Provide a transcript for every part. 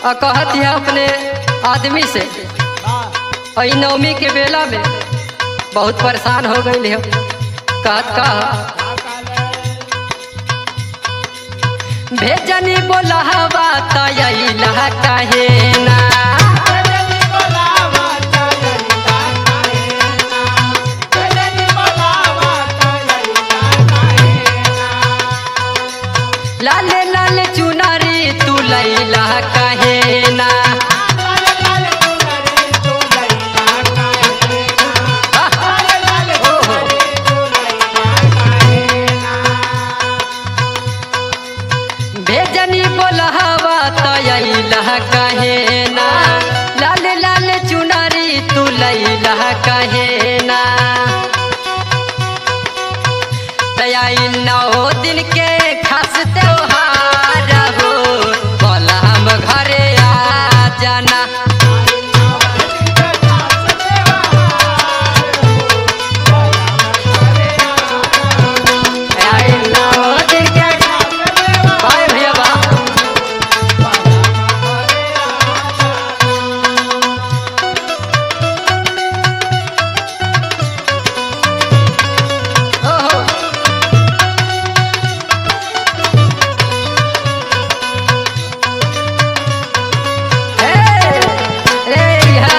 आ कहत है अपने आदमी से और नवमी के बेला में बहुत परेशान हो गई है कहत कह भेजनी बोलावा तैला कहे ना लाले लाले चुनारी तू लैला कहे ना ओहो भेजनी बोलहवा तैला कहे ना लाल लाल चुनरी तू लैला कहे ना तयाई नौ दिन के खास त्योहार हो बोला हम घरे आ जाना तयाई नौ दिन के बाय भैया बा ओहो हे रे हा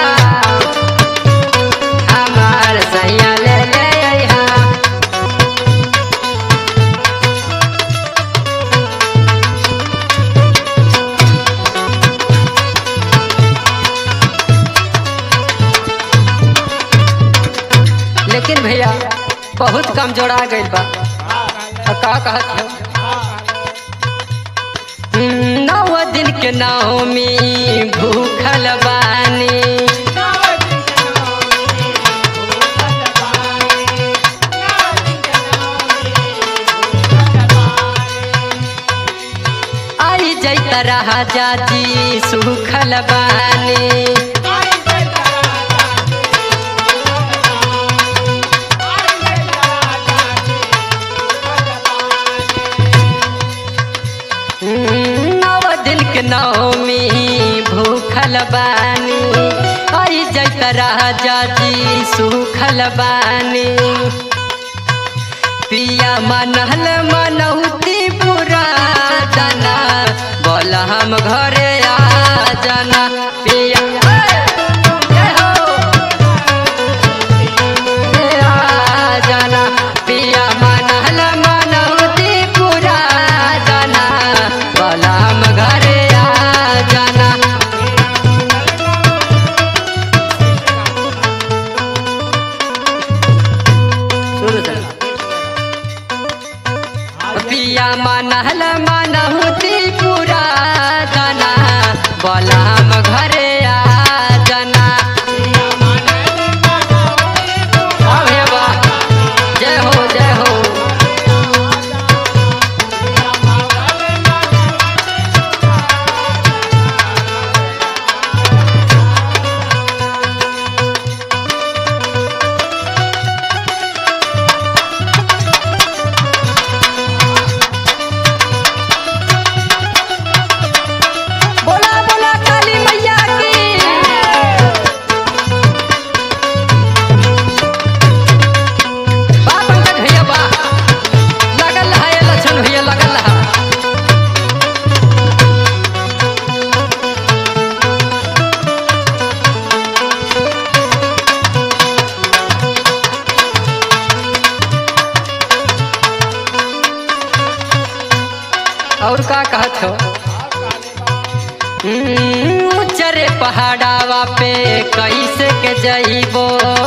हमार सैया ले ले हा लेकिन भैया बहुत कम जोड़ा गइल बा आ का कहत है हम्म, नौ दिन के नवमी भूखल बानी आई जैत राजा जी सुखल बानी हम्म, नौ दिन के नवमी भूखल बानी आई जैत राजा जी सुखल बानी पिया मनहल मनौती पूरा जाना बोल हम घरे आ जाना पिया ए हो, ए आ जाना पिया मनहल मनौती पूरा जाना बोल हम घरे आ जाना शुरू से पिया मनहल मनहुती पूरा जाना बोला हम घरे आ जाना हाँ भैया बा। जय हो जय हो बोला बोला काली मैया की बा पंकज भैया बा लगल है ये लक्षण भैया लगल है और का कहत हो हम्म, चरे पहाड़ावा पे कैसे के जइबो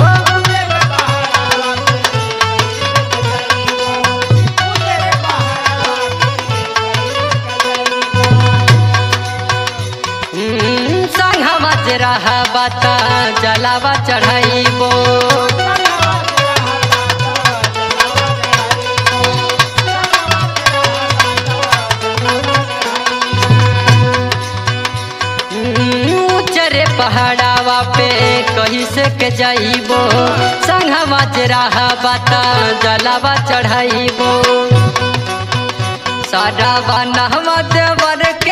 हम्म, संघवा जे रहबा त जलावा चढ़ाइबो हम्म, चरे पहाड़ावा पे कैसे के जइबो संघवा जे रहबा त जलावा चढ़ाइबो सारा बनहवा देवर